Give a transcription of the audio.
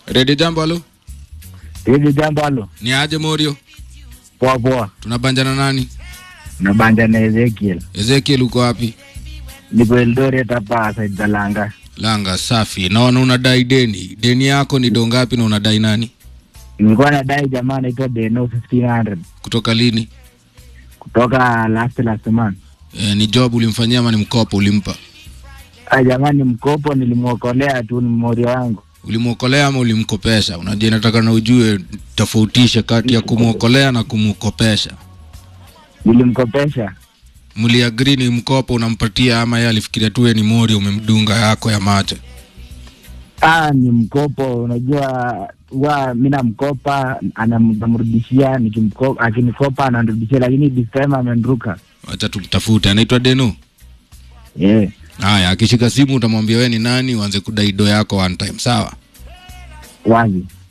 Redio Jambo, halo. Hivi jambo halo. Ni aje Morio? Poa poa. Tunabanjana nani? Nabanja na Ezekiel. Ezekiel uko wapi? Niko Eldoret hapa Said Dalanga. Langa safi. Naona unadai deni. Deni yako ni dongapi na unadai nani? Nilikuwa nadai jamaa anaitwa Deno 1500 Kutoka lini? kutoka last last month. E, ni job ulimfanyia ama ni mkopo ulimpa? Ah, jamaa ni mkopo nilimwokolea tu ni mmoja wangu. Ulimwokolea ama ulimkopesha? Unajua nataka na ujue tofautishe kati ya kumwokolea na kumkopesha. Nilimkopesha. Mliagri ni mkopo unampatia ama yeye alifikiria tu wewe ni mori umemdunga yako ya macho? Ah, ni mkopo unajua huwa mi namkopa anam- namrudishia nikimkopa akinikopa ananirudishia lakini this time amenruka. Wacha tumtafute. Anaitwa Deno. Yeah. Haya, akishika simu utamwambia wewe ni nani, uanze kudai do yako one time, sawa? Wazi.